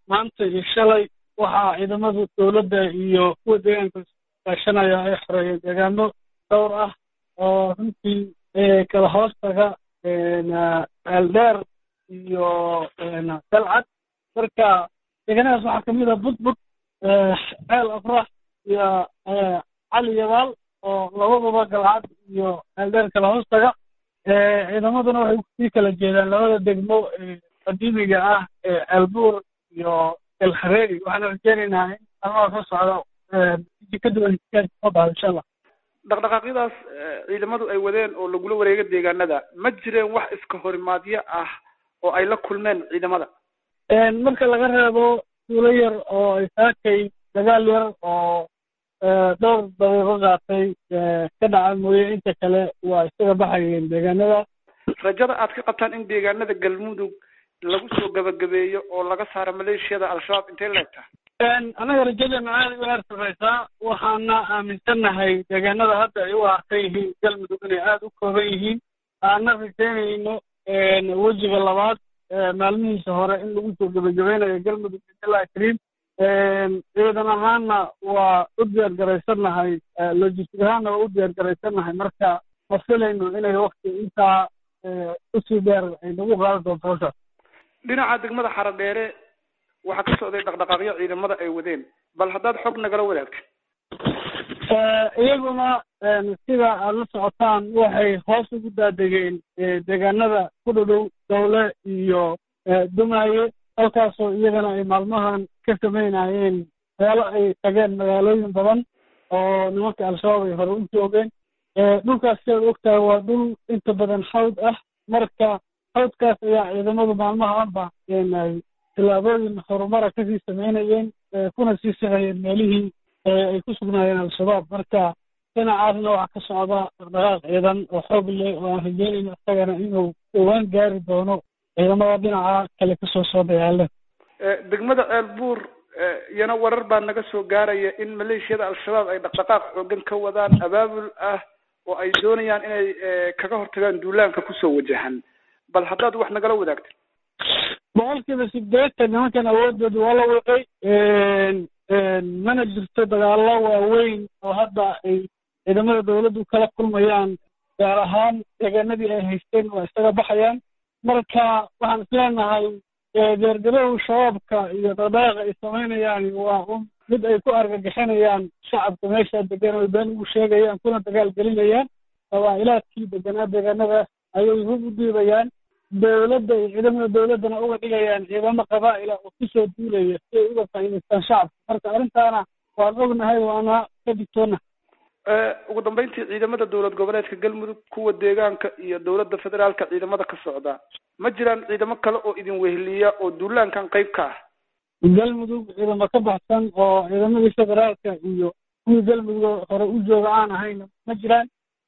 maanta iyo shalay waxaa ciidamada dowladda iyo kuwa deegaanka kaashanaya ay xoreeyeen deegaano dhowr ah oo runtii kala hoostaga eeldheer iyo dalcad marka deegaanadaas waxaa kamid ah budbud ceel afrax iyo cali yabaal oo labadaba galcad iyo eeldheer kala hoostaga ciidamaduna waxay kusii kala jeedaan labada degmo qadiimiga ah ee ceelbuur iyo elhareeri waxaana rajeynaynaa in almaha ka socdo iji ka duwan soo baxdo insha allah dhaqdhaqaaqyadaas ciidamadu ay wadeen oo lagula wareega deegaanada ma jireen wax iska horimaadyo ah oo ay la kulmeen ciidamada marka laga reebo suulo yar oo ay saakay dagaal yar oo dhowr daqiiqo qaatay ka dhaca mooye inta kale waa isaga baxayeen deegaanada rajada aad ka qabtaan in deegaanada galmudug lagu soo gabagabeeyo oo laga saaro maleeshiyada al-shabaab intay leegtaa annaga rajadeena aada u heer sarreysaa waxaana aaminsannahay deegaanada hadda ay u harsan yihiin galmudug inay aada u kooban yihiin aana rajeynayno wejiga labaad maalmihiisa hore in lagu soo gebagabeynayo galmudug billahi kariim ciidan ahaanna waa u diyaar garaysannahay logistic ahaanna waa u diyaar garaysannahay marka ma filayno inay wakti intaa usii dheer ay nagu qaadi doonto hawshaas dhinaca degmada xaradheere waxaa ka socday dhaqdhaqaaqyo ciidamada ay wadeen bal haddaad xog nagala wadaagto iyaguna sida aad la socotaan waxay hoos ugu daadegeen deegaanada ku dhadhow dowle iyo dumaaye halkaasoo iyagana ay maalmahan ka samaynayeen meelo ay tageen magaalooyin badan oo nimanka al-shabaab ay hore u joogeen dhulkaas sidaad ogtahay waa dhul inta badan xawd ah marka xawdkaas ayaa ciidamadu maalmahaanba tillaabooyin horumara kasii samaynayeen kuna sii sixayeen meelihii ay ku sugnaayeen al-shabaab marka dhinacaasna waxaa ka socda dhaqdhaqaaq ciidan oo xoog leh oo aan rajeynayno isagana inuu dhowaan gaari doono ciidamada dhinaca kale kasoo soo dagaaleen degmada ceelbuur iyana warar baa naga soo gaaraya in maleeshiyada al-shabaab ay dhaqdhaqaaq xoogan ka wadaan abaabul ah oo ay doonayaan inay kaga hortagaan duulaanka kusoo wajahan bal haddaad wax nagala wadaagto boqolkiiba sideetan nimankan awoodooda waa la wiqay mana jirto dagaallo waaweyn oo hadda ay ciidamada dawladdu kala kulmayaan gaar ahaan deegaanadii ay haysteen waa isaga baxayaan marka waxaan isleenahay deergarow shabaabka iyo dhaqdhaqaaqa ay samaynayaan waa un mid ay ku argagixinayaan shacabka meesha degan oy been ugu sheegayaan kuna dagaal gelinayaan qabaa'ilaadkii deganaa deegaanadaas ayay hub u dhiibayaan dowladda iyo ciidamada dowladdana uga dhigayaan ciidamo qabaa'ila oo kusoo duulaya si ay uga faa'iidaystaan shacabka marka arrintaana waan ognahay waana ka digtoona ugu dambeyntii ciidamada dowlad goboleedka galmudug kuwa deegaanka iyo dowladda federaalka ciidamada ka socda ma jiraan ciidamo kale oo idin weheliya oo duulaankan qayb ka ah galmudug ciidamo ka baxsan oo ciidamadii federaalka iyo kuwii galmudug hore u jooga aan ahayn ma jiraan